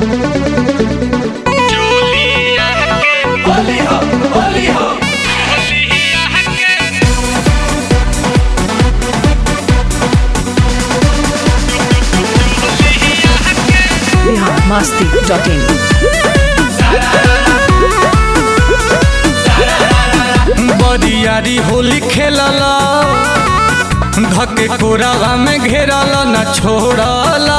Bihar Masti dot इन बरियारी होली खेलला धके कोरावा में घेरला न छोड़ला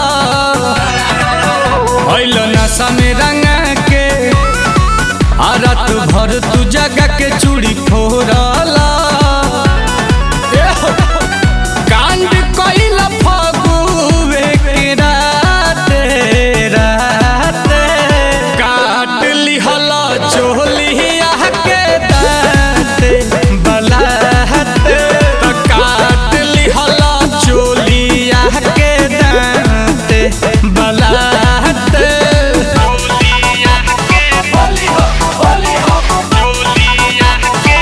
अइल नशा में रंगा के आ रात भर तू जगा के चूड़ी फोड़ला ए हो, कांड कइल फगुवे के राते राते काट लिहला चोलिया के दाते बलाते त काट लिहला चोलिया के दाते बलाते चोलिया के बोली हो बोली हो चोलिया के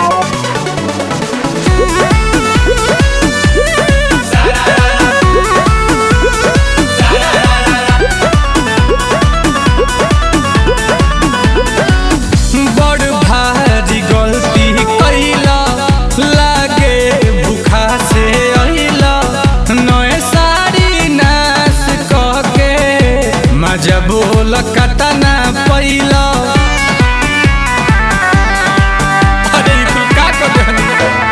बड़ भारी गलती कैला लागे भूखा से अइला नए साड़ी नाश कह के मजा बोल कतना पैला अरे ई कुल का कर देहनी?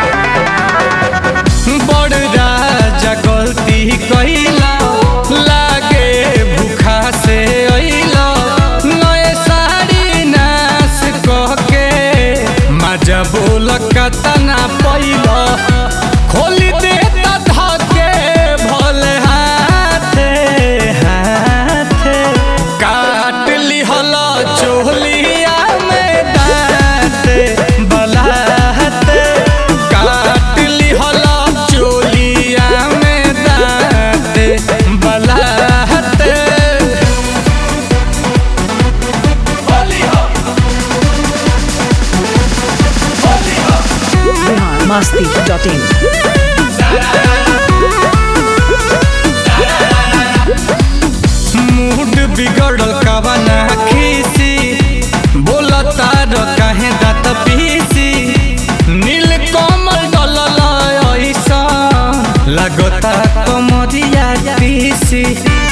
बड़ राजा गलती कैला लागे भूखा से अइला नए साड़ी नाश कह के मजा बोल कतना पैला खोली दे धके भले हाथे हाथे काट लिहला चोलिया में दाते बलाते काट लिहला चोलिया में दाते बलाते Bihar Masti dot in mood बिगड़ल कवना खीसी बोलता र काहे दात पीसी नील कमल डलल ऐसा लगता कमरिया पीसी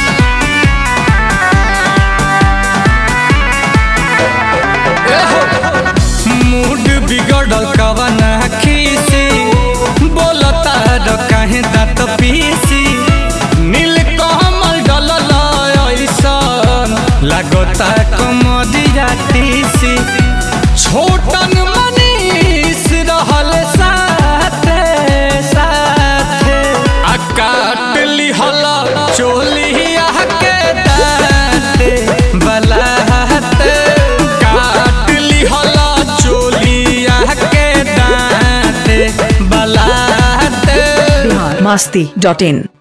मूड बिगड़ल कवना खीसी बोलता र काहे दात पीसी नील कमल डलल ऐसन लगता कमरिया तीसी छोटन मनीष रहल साथे साथे आ काट लिहल चोलिया के दाते बलाते काट लिहल चोलिया के दाते बलाते बिहार मस्ती डॉट इन